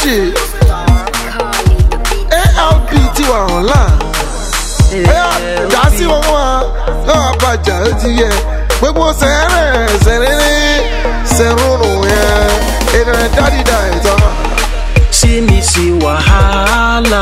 ṣe alp ti wà online ẹ̀yà dá sí wọn wá náà bàjá ó ti yẹ gbogbo sẹ́rẹ̀ sẹ́rẹ̀rẹ̀ sẹ́rùnrùn yẹn ènìyàn dádìdá ìtàn. See me see wahala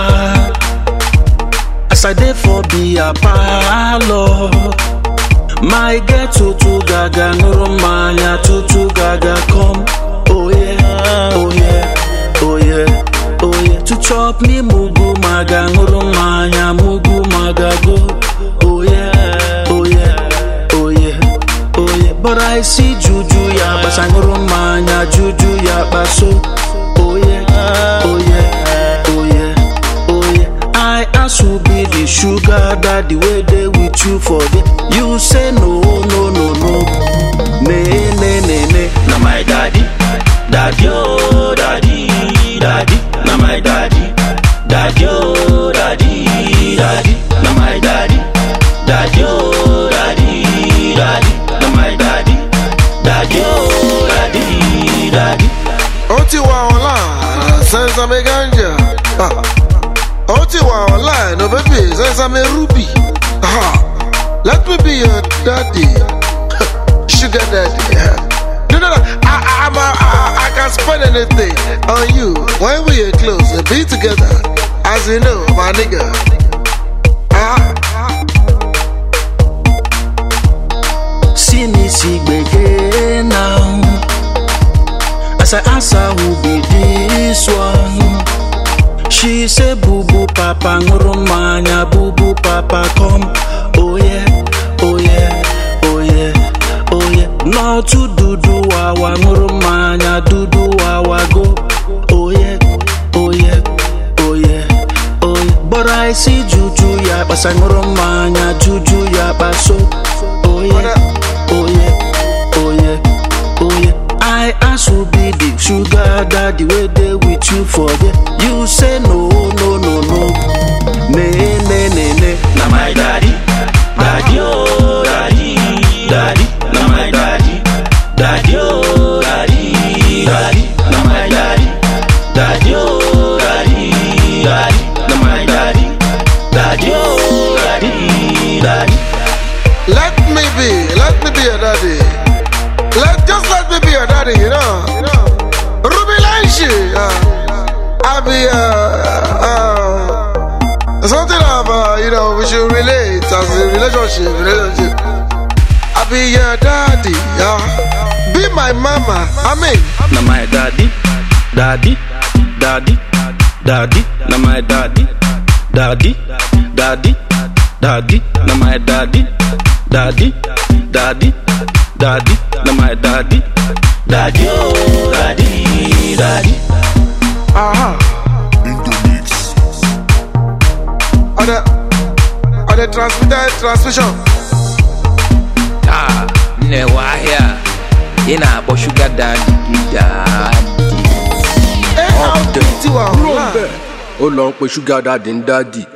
As I dey for beer parlour My girl tutu gaga nuru mmanya tutu gaga come Oh yeah, oh yeah, oh yeah, oh yeah To chop me mugu maga nuru mmanya mugu maga go Oh yeah, oh yeah, oh yeah, oh yeah But I see juju ya basa nuru mmanya juju ya baso Oh yeah, oh yeah, oh yeah, oh yeah. I ask who be the sugar daddy where they with you for the You say no, no, no, no. Ne, ne, ne, ne. Na my daddy, daddy, oh, daddy, daddy. Na my daddy, daddy, oh, daddy, daddy. Na my daddy, daddy, oh, daddy, daddy. Na my daddy, daddy, oh, daddy, daddy. ó ti wà online sẹ́nsàmì ganja Ah. ó ti wà online no baby sẹ́nsàmì ruby Ah. let me be your daddy sugar daddy no no no I, I, I'm a, I, I can spend anything on you when we are close and be together as you know my nigga. Ah. See me see gbege now. As I ask her who be this one, she say boo boo papa nguru manya boo boo papa come. Oh yeah, oh yeah, oh yeah, oh yeah. No to dudu wawa nguru manya dudu wawa go. Oh yeah, oh yeah, oh yeah, oh yeah. But I see juju ya basa nguru manya juju ya baso. Oh yeah, oh yeah, oh yeah, oh yeah. I ask who be the sugar daddy where they with you for there. You say no, no, no, no. Ne, ne, ne, ne. Na my daddy, daddy, oh, daddy, daddy. Na my daddy, daddy, oh, daddy, daddy. Na my daddy, daddy, oh, daddy, daddy. Na my daddy, daddy, oh, daddy, daddy. Let me be, let me be your daddy. Let just let me be your daddy, you know. Ruby Lanshi, uh, I be uh, uh, something of uh, you know we should relate as a relationship, relationship. I be your daddy, yeah. Be my mama, I mean. na my daddy, daddy, daddy, daddy, na my daddy, daddy, daddy, daddy, na my daddy, daddy, daddy, daddy, na my daddy, daddy, oh, daddy, daddy. Uh-huh. On the, on the transmitter transmission. Ah, nne wahịa ị na-akpọ shuga dadi gị dadi ALP ti wà online. ó lọ ń pe ṣúgà dáàdì ń dáàdì